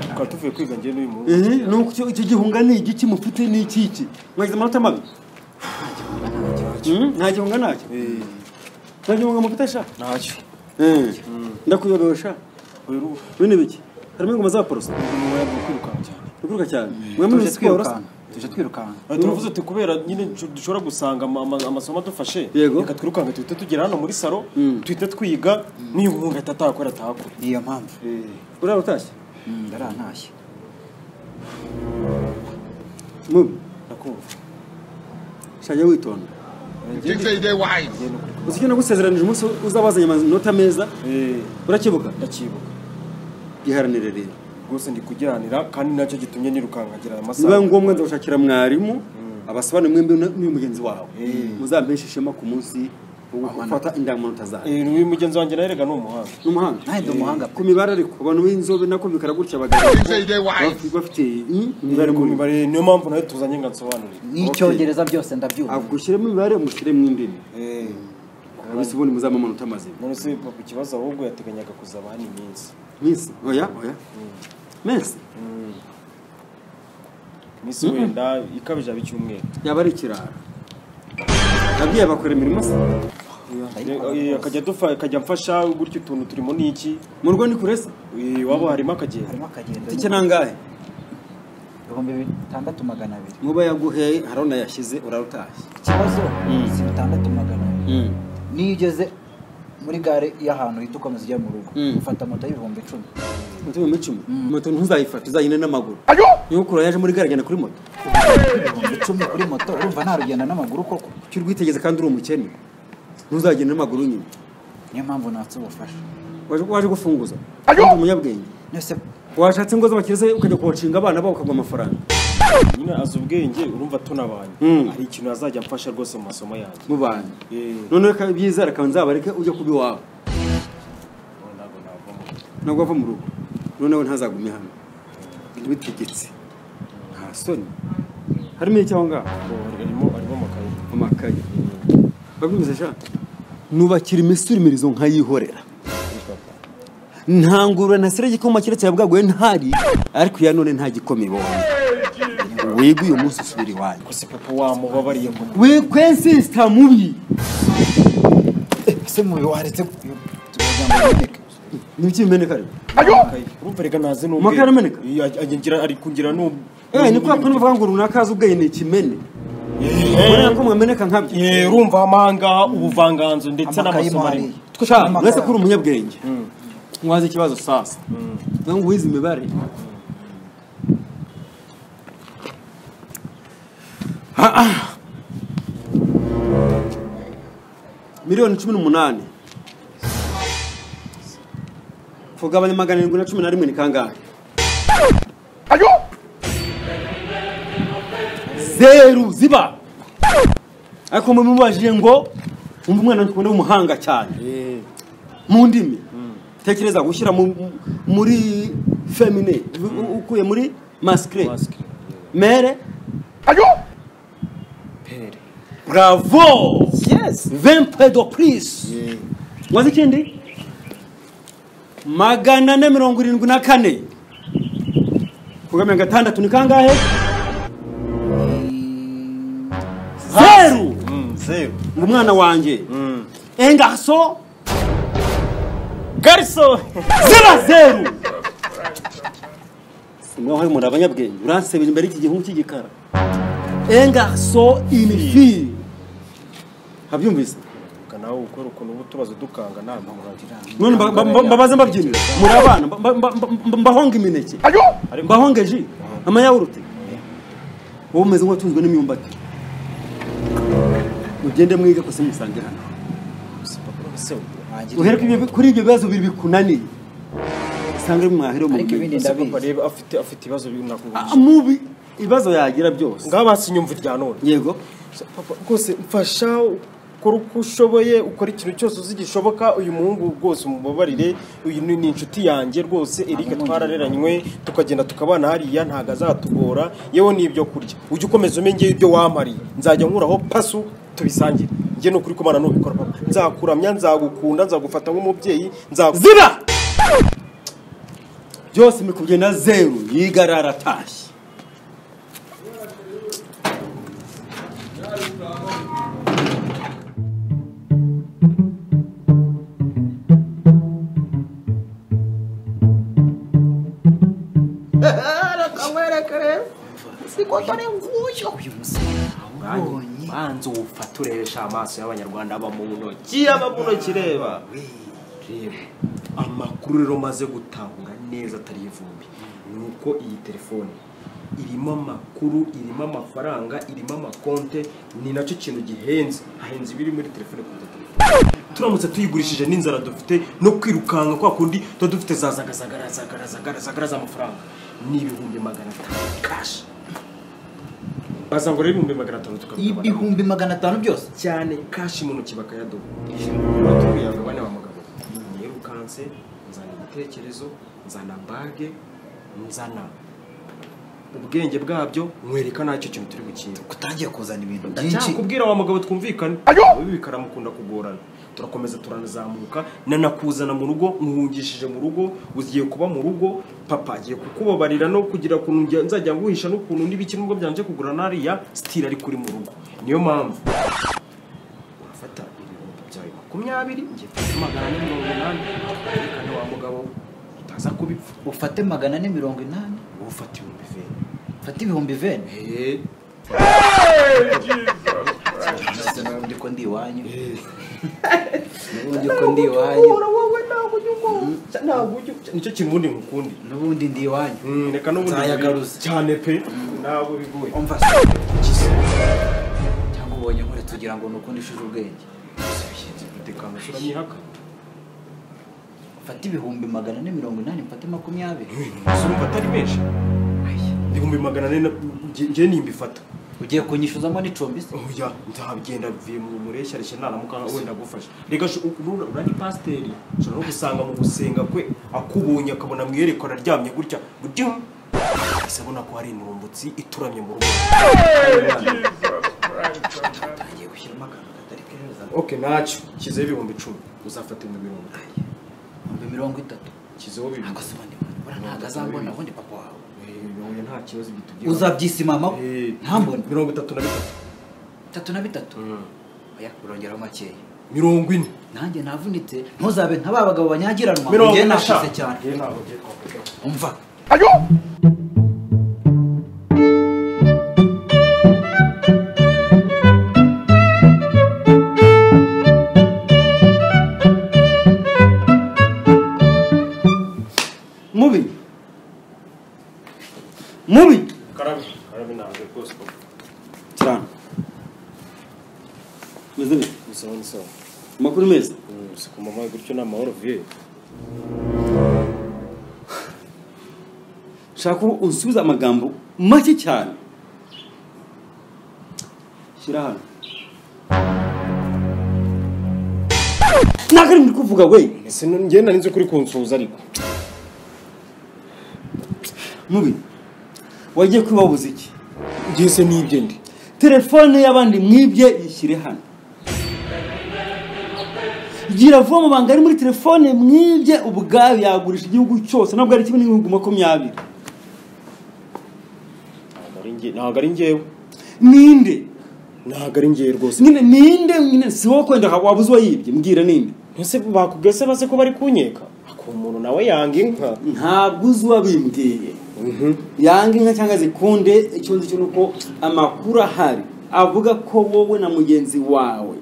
tukaba tuvuye kwiga njye n'uyu muntu ehe nuko icyo icyo gihunga ni igiki mufite ni ikiki mwagize amanota mabi Hmm, nta gihunga nacyo nta gihunga mufite sha ntacyo Eh, ndakuyorosha uyu ni bino ibiki harimo ingoma za poroso umuyaga wo kwirukanka cyane biguruka cyane mwe muri siporo tuje twirukanka Aha, turavuze ati kubera nyine du- dushobora gusanga ama- ama- amasomo adufashe Yego. reka twirukanka duhite tugera hano muri saro duhite twiga niyo umuntu ahita atakora atakora ni iyo mpamvu urara utashye Mm, ndarantashye mubi ndakumva shajya witonda DJ Day Wise. uzi icyo nagusezeranije umunsi uzabazanye amanota meza Eh, urakibuka ndacyibuka iharanire rero rwose ndi kugiranira kandi nacyo gitumye nirukanka agera aya niba masaha ngombwa nzawushakira mwarimu abasobanurire mwembi n'uyu mugenzi wawe muzampeshe ishema ku munsi wo gufata indangamanota zawe Eh, uyu mugenzi wanjye nawe rega ni umuhanga ni umuhanga Nawe ndi umuhanga ku mibare ariko abantu b'inzobe nako bikara gutya abagabo DJ Day Wise. baf- bafite mm, imibare Imibare ku mu mibare mibare niyo mpamvu nawe tuzanye ngo nsobanurire n'icyongereza byose ndabyumva gushyiremo imibare mushyiremo indimi Eh, abisi ubundi muzaba amanota mazima none se papa ikibazo ahubwo yateganyaga kuzaba hano iminsi minsi oya oya mensi iminsi wenda ikabije aba icyumweru yaba ari ikirara ababyeyi bakora imirimo se Eh, eh, akajya adufa- akajya amfasha gutyo utuntu turimo niki mu rugo ni kure se Eh, iwabo harimo akagenda harimo akagenda tike nangahe ibihumbi bitandatu magana abiri nkuba yaguheye hari unayashyize urarutashye ikibazo si bitandatu magana abiri niyo ugeze muri gare y'ahantu uhita ukomeza ujya mu rugo Mm. ufata moto y'ibihumbi icumi moto mu icumi moto ntuzayifate uzayine n'amaguru niba ukura yaje muri gare agenda kuri moto ibihumbi icumi kuri moto urumva nta rugendo n'amaguru koko kuki urwitegeze kandi uri umukene ntuzagenda n'amaguru nyine niyo mpamvu natse ubufasha waje waje gufunguza kandi umunyabwenge nose washatse ingo z'abakire ze ukajya kubashinga abana babo ukaguha amafaranga nyine azi ubwenge urumva tunabanye Mm. hari ikintu azajya amfasha rwose mu masomo yanjye mu bantu Eh, noneho reka ibyizere akaba nzabareke ujya kuba iwawe ntabwo navamo ntabwo ava mu rugo noneho ntazagume hano ntibitegetse nta soni harimo iki aho ngaho ngo arimo arimo amakaye amakaye bagumize sha nubakira imisurimirizo nkayihorera ntangurura ntasire igikoma keretse yabwaguye ntari ariko iya none nta gikoma ibonye wiga uyu munsi usubira iwanyu gusa papa wamubabariye ngo wikwensisita mubi ese mubi waretse tukagira ngo biboneke nibyo bimeneka ariko amakaye urumva reka naze n'ubwenge Amakaye arameneka? Iya, agengira ari kungira n'ubu Eh, ni kwa kundi bavuga ngo runaka azi ubwenge ni ikimene Eh, urabona ko mwameneka nkabyo eh, urumva amanga ubuvanganzo ndetse Amakaye n'amasomo mwari. arimo Twe sha, uretse ko uri umunyabwenge ntiwazi ikibazo sasa nawe ngo wize imibare Ah, ah. miliyoni cumi n'umunani tugabanya magana arindwi na cumi na rimwe ni kangahe zeru ziba ariko mubibajije ngo wumva umwana dukunda w'umuhanga cyane mu ndimi tekereza gushyira mu- muri femine u- u- ukuye muri maskire Maskire, mere pere bravo yes vempe do prise wazi ikindi magana ane mirongo irindwi na kane kugamya gatandatu ni kangahe zeru Mm, zeru ngo umwana wanjye engaso gariso ziba zeru simwaho muri abanyabwenge uransebera imbere y'iki gihungu cy'igikara engaso inifi habyumvise reka nawe ukora ukuntu uba utubazo dukanga nta murangira none mba- mba- mbabaze mbabyinira muri abana mba- mba- mba- mba- mbahonga imineke mbahonga ji amayawurute wowe umeze nk'uwatunzwe n'imyumbati mugende mwiga kose musange hano uhere ku ibyo- kuri ibyo bibazo bibiri bikunaniye usange mwahera mu ariko ibindi bumenyi papa ndabizi reba afite afite ibibazo binakubwira Ah, mubi ibibazo yagira byose ngaho basinyumva irya none yego papa rwose mfasha ukora uko ushoboye ukora ikintu cyose uzi gishoboka uyu muhungu rwose umubabarire uyu ni ni inshuti yanjye rwose erike twarareranywe tukagenda tukabana hariya ntabwo azatugora yewe n'ibyo kurya ujye ukomeza umenya ibyo wamariye nzajya nkuraho pasu tubisangire njye ni ukuri kumana nubikora papa nzakuramya nzagukunda nzagufata nk'umubyeyi nzagu ziba byose imikubye na zeru yigara aratashye banza uwufata urebesha amaso y'abanyarwanda aba mu ntoki aba mu ntoki reba reba amakuru rero maze gutahura neza atari ivumbi ni uko iyi telefone irimo amakuru irimo amafaranga irimo amakonte ni nacyo kintu gihenze hahenze ibiri muri telefone kuruta telefone turamutse tuyigurishije n'inzara dufite no kwirukanka kwa kundi tuba dufite za zagazagara zagara zagara zagara z'amafaranga ni ibihumbi magana atanu kashi baza ngo rero ibihumbi magana atanu tukabigabana ibihumbi magana atanu byose cyane kashi mu ntoki bakayadoba batubwiraga bane ba mugabo nirukanse nzana ibitekerezo nzana bage nzana ubwenge bwabyo mwereka nacyo kintu turi gukina utangiye kuzana ibintu byinshi ndacyakubwira wa mugabo twumvikane ibi bikaramukunda kugorana turakomeza turanazamuka nanakuzana mu rugo nkuhungishije mu rugo ugiye kuba mu rugo papa agiye kukubabarira no kugira ukuntu njya- nzajya nguhisha n'ukuntu n'ibiki nubwo byanje kugura nariya sitira ari kuri mu rugo niyo mpamvu urafata ibihumbi byawe makumyabiri ngiye kuguha magana ane mirongo inani twerekane wa mugabo we, utaza kubipfa ufate magana ane mirongo inani wowe ufata ibihumbi bibiri ufate ibihumbi veni eee ubundi ko ndi iwanyu ubundi ko ndi iwanyu wowe ntabwo ujya ugonga ntabwo ujya nicyo kimundi ngukundi n'ubundi ndi iwanyu Mm, reka n'ubundi Nzayagaruza. bibi. cyane pe ntabwo bigoye umva se ukize. cyangwa ubonye nkore tugira ngo ni ukundi ishuri ubwenge umutekano uramyihaka ufate ibihumbi magana ane mirongo inani mfate makumyabiri sumva atari menshi ibihumbi magana ane njye nimbifata ugiye kunyishuzamo n'icumbi se oya nzabigenda bivuye mu mureshyareshya naramuka wenda agufasha reka shu- uru- urani pasiteri ushobora no gusanga mu gusenga kwe akubonye akabona mu iyerekwa araryamye gutya gutya ese abona ko hari intumbutsi ituramye mu rugo ugiye gushyiramo akantu katari keza okay ntacyo nshyizeho ibihumbi icumi uzafata ibihumbi mirongo itanu ibihumbi mirongo itatu nshyizeho bibiri ntabwo se ubundi buriya ntabwo azambona ubundi papa wawe Eh, nta kibazo bitugiraho uzabyisimamaho Eh, ntambone mirongo itatu na bitatu bitatu na bitatu oya urongeraho makeya mirongo ine nanjye navunitse ntuzabe nka ba bagabo banyagiranwa mirongo njye ine nashize eshanu. cyane Njye ntabwo ngiye kwambuka. umva mubi mubi karabe karabe ntabwo rwose papa. cyane meze neza ni sawa ni sawa amakuru meza Mm, si ku manywa gutyo ni amahoro viye nshaka ko unsubiza amagambo make cyane shyira hano ntabwo ari muri kuvuga we ese njye nari nzi ko uri kunsuhuza ariko mubi wagiye kwibabuza iki njye se nibye ndi telefone y'abandi mwibye ishyire hano gira vuba amabanga ari muri telefone mwibye ubwayo yagurisha igihugu cyose ntabwo ari kimwe n'ibihugu makumyabiri Ntabwo ari njye- ntabwo ari njyewe ninde ntabwo ari njyewe rwose nyine ninde nyine si wowe kwenda wabuze uwayibye mbwira ninde ese bakubwese base ko bari kunyeka ako umuntu nawe yanga inka ntabwo uzi uwabimbwiye yanga inka cyangwa zikunde icyo nzi cyo ni uko amakuru ahari avuga ko wowe na mugenzi wawe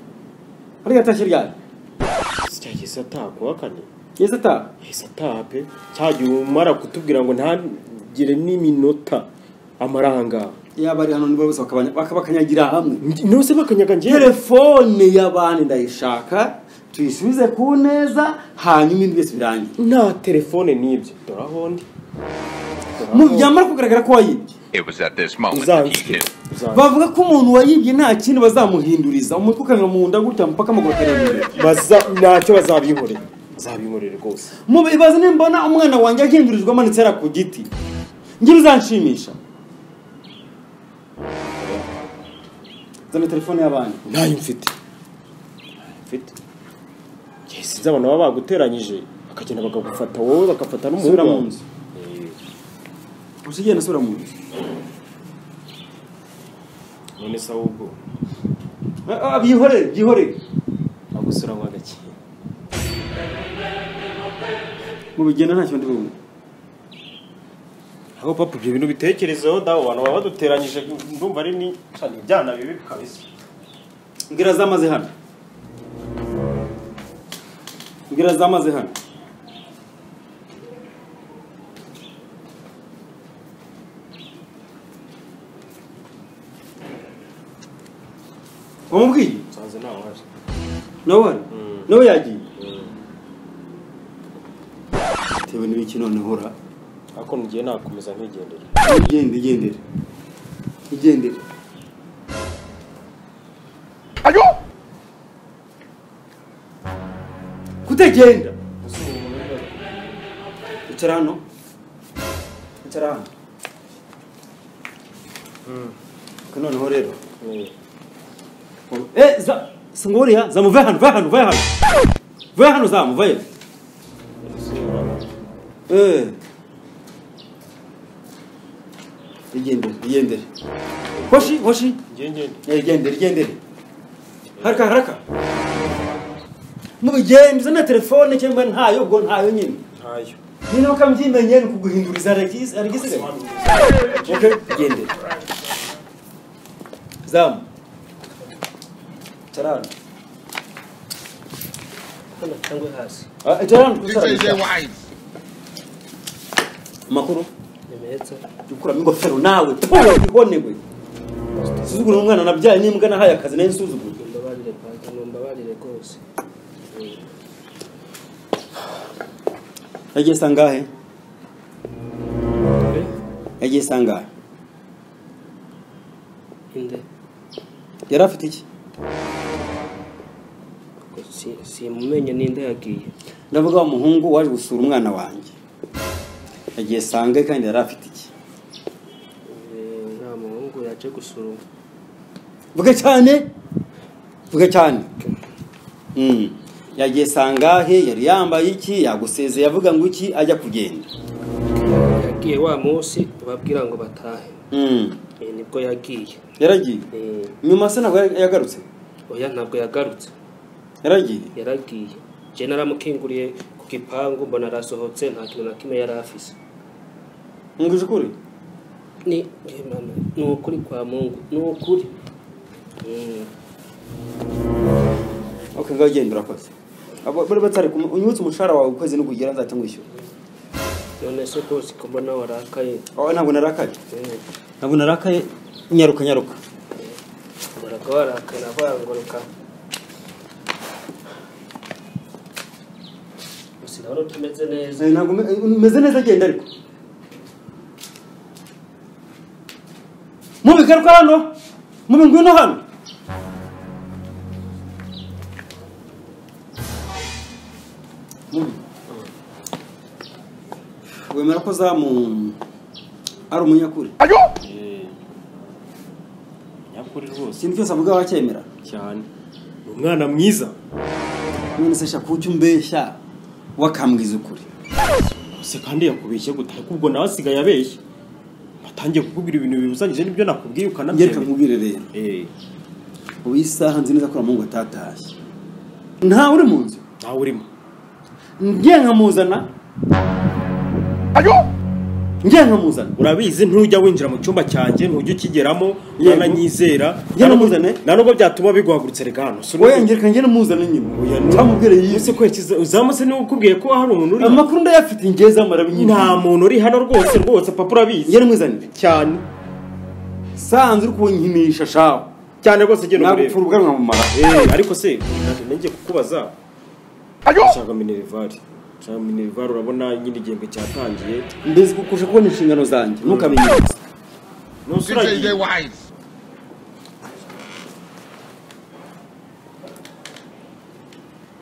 ariko yatashye ryari cyageze atakuhakane yese ataha yahise ataha pe cyagiye umara kutubwira ngo ntagire n'iminota amaranga yaba ari hano niba bose bakabanya- baka- bakanyagira hamwe nose bakanyaga njyewe telefone y'abandi ndayishaka tuyisubize ku neza hanyuma ibindi byose birangiye nta telefone n'ibyo dore aho ndi Dore aho Mu- ndi. byamara kugaragara ko wayibye It was at this moment that he uzanzwe knew. uzanzwe. bavuga ko umuntu wayibye nta kindi bazamuhinduriza umutwe ukanyura mu nda gutya mpaka amaguru imbere Baza- ntacyo bazabinkorera bazabinkorera rwose mu bibazo nimbona umwana wanjye ahindurirwa amanitse yari ku giti njye bizanshimisha zana telefone y'abandi ntayo mfite mfite yesi abantu baba baguteranyije bakagenda bakagufata wowe bagafata sura mu n'umuhungu nzu wawe. gusa ugenda asubira mu nzu none se ahubwo Ah, ah, byihorere byihorere agusura ngo agakeye mu bigenda ntacyo ndi bumwe aho papa ibyo bintu bitekerezeho dawe abantu baba baduteranyije ndumva ari ni cyane ibyana bibi kabisa ngira zamaze hano ngira zamaze hano wamubwiye nsanze nta waje nawe hano nawe yagiye bitewe n'ibiki none hora ariko ngiye nakomeza nkigendera igendere igendere igendere kutagenda icara hano icara hano Ko noneho rero Eh, za singuriya zamuve hano ve hano ve hano ve hano zamuve Eh. igendere igendere hoshi hoshi ngiye ngende Eh, igendere igendere haraka haraka mubigenze na telefone cyangwa ntayo ubwo ntayo nyine ntayo nyine ukamyimenye ni ukuguhinduriza arigisigaye okay igendere zamu carano cyangwa hasi Ah, carano This is their wives. amakuru nimehetse ukuramo ingofero nawe ibonewe suzugura umwana nabyaye n'imbwa nahaye akazi nayo nsuzugura mbabarire papa mbabarire rwose yagiye sangahe yagiye sangahe inde yari afite iki simumenye ninde yagiye ndavuga wa muhungu waje gusura umwana wanjye yagiye sangahe kandi yari afite iki nta muhungu yaje gusura vuga cyane vuga cyane Mm. yagiye sangahe yari yambaye iki yagusezeye avuga ngo iki ajya kugenda yagiye wa munsi babwira ngo batahe Mm. Eh, nibwo yagiye yaragiye Eh, nyuma se ntabwo ya- yagarutse oya ntabwo yagarutse yaragiye yaragiye je naramukinguriye ku gipangu mbona arasohotse nta kintu na kimwe yari afise mbwije ukuri ni eh, mama, ni ukuri kwa mungu ni ukuri Mm, okay ngaho genda urakoze Abo- bari batari kumu- unyibutse umushahara wawe ukwezi nukugera nzahita ngwishyura none se rwose ko mbona warakaye Oh, ntabwo narakaye Eh, ntabwo narakaye nyaruka nyaruka uhoraga warakaye navanguruka gusa urabona utameze neza ntabwo ume- umeze neza agenda ariko mubigaruka hano mubi ngwino hano Mubi. wemera ko zamu ari umunyakuri nyakuri rwose ikintu cyose avuga wacyemera cyane ni umwana mwiza none se shaka ucyo umbeshya wakambwiza ukuri se kandi yakubeshye gute ariko ubwo nawe asigaye abeshya atangiye kukubwira ibintu bibuzanyije n'ibyo nakubwiye ngereka ukanabyemera nkubwire rero Eh, ubu isaha nzi neza ko uramungu atatashye ntawe uri mu nzu nawe urimo njye nkamuzana njye nkamuzana urabizi ntujya winjira mu cyumba cyanjye ntujya ukigeramo Yego. urananyizera Njye namuzane. na nubwo byatuma biguhagurutse reka hano Si wowe urumva- ngereka njye namuzana Oya, nyine ni- cyamubwire yise Ese kwekiza uzamutse niba ukubwiye ko hari umuntu uri hano amakuru ndayafite njye zamara binyine nta muntu uri hano rwose rwose papa urabizi njye namuzanire cyane sanze uri kunkinisha shaho cyane rwose genda umurebe nagupfura ubwanwa mu mara Eh, ariko se ntabwo nenge kukubaza nshaka minerivare nshaka minerivare urabona nyine igihembwe cyatangiye mbese kukusha kubona inshingano zanjye ntukamenye nose This is their uragiye wives.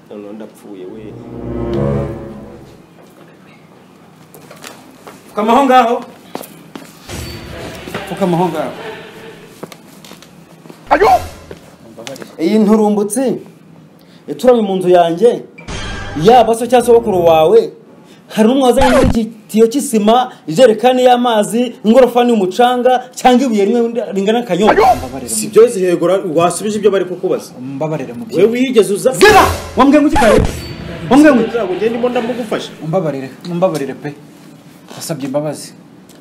noneho ndapfuye we pfukama aho ngaho pfukama aho ngaho iyi nturumbutsi ituranye mu nzu yanjye yaba so cyangwa sogokuru wawe hari umwaza muri iki gitiyo cy'isima ijerekani y'amazi ingorofani y'umucanga cyangwa ibuye rimwe ringana akanyobwa si byo zihegura wasubije ibyo bari kukubaza umbabarire mubyeyi we wigeze uza ziba wambwiye ngo ukikaye wambwiye ngo ntabwo ngende ndimo ndamugufasha umbabarire umbabarire pe wasabye imbabazi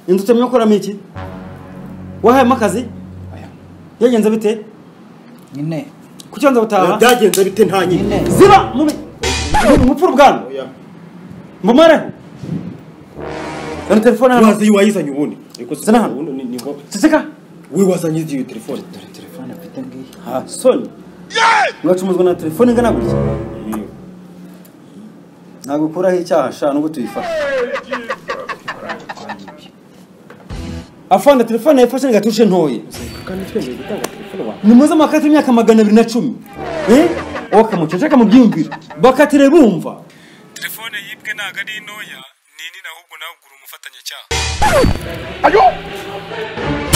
inzu utemye ukoramo iki wahayemo akazi Oya. yagenze bite nyine kuki wanza gutaha byagenze bite nta nyine nyine ziba mubi mupfura ubwanwa Oya. mbumareho iyo telefone hano waza iyo wayizanye ubundi ariko Zana hano. ubundi ni- ni ngombwa. ceceka we wazanye iyo telefone telefone mfite ngiyi ha soni mwacumuzwa na telefone ingana gutya ntabwo ukuraho icyaha sha nubwo tuyifashe afana telefone yafashe ni gatushe ntoye ni muze mwakatira imyaka magana abiri na cumi eh? uwo kamucece kamubyiyumvira bakatire bumva telefone yibwe ntabwo ari intoya ni nini ahubwo nawe ugura umufatanyacyaha